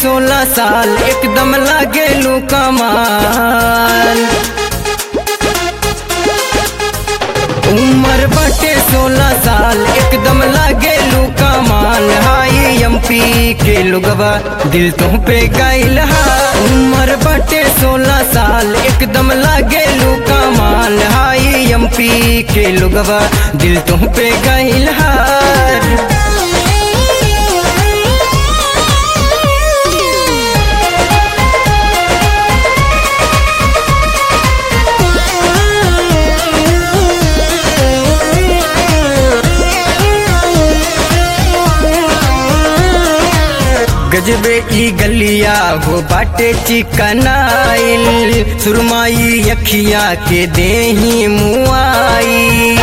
सोलह साल एकदम लागे लू कमाल उम्र बाटे सोलह साल एकदम लागे लू कमाल हाई एमपी के लुगवा दिल तुम पे गाइल हा उम्र बाटे सोलह साल एकदम लागे लू कमाल हाई एमपी के लुगवा दिल तुम पे गाइल हार गजबे ई गलिया हो बाटे चिकनाइल सुरमाई अखिया के देही मुआई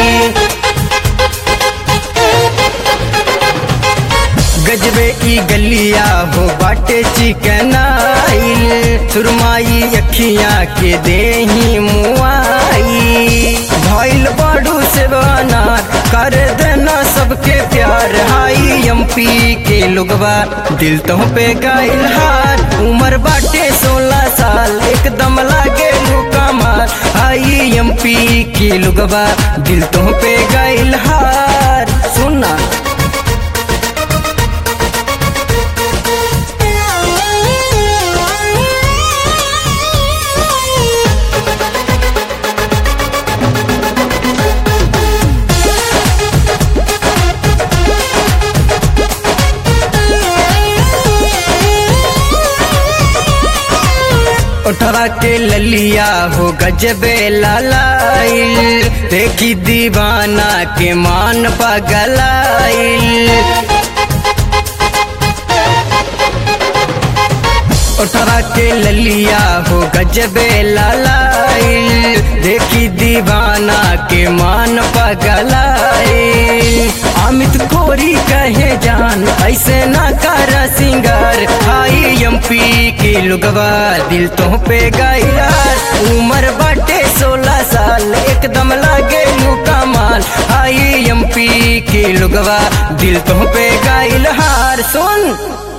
गजबे ई गलिया हो बाटे चिकनाइल सुरमाई अखिया के देही मुआई भइल बाडू से बनार कर देना सबके प्यार हाई एमपी के लोगवा दिल तो पे गाइल हार उम्र बाटे सोलह साल एकदम लागे कमाल हाई एमपी के लोगवा दिल तो पे गाइल हार सुना उठवा के ललिया हो गजबे लालाइल देखी दीवाना के मान पगलाइल उठवा के ललिया हो गजबे लालाइल देखी दीवाना के मान पगलाइल अमित कोरी कहे जान ऐसे ना कर सिंगार हाई एमपी के लुगवा दिल तो पे गाइलार उम्र बाटे सोलह साल एकदम लागे लू कमाल हाई एमपी के लुगवा दिल तो पे गाइल हार सुन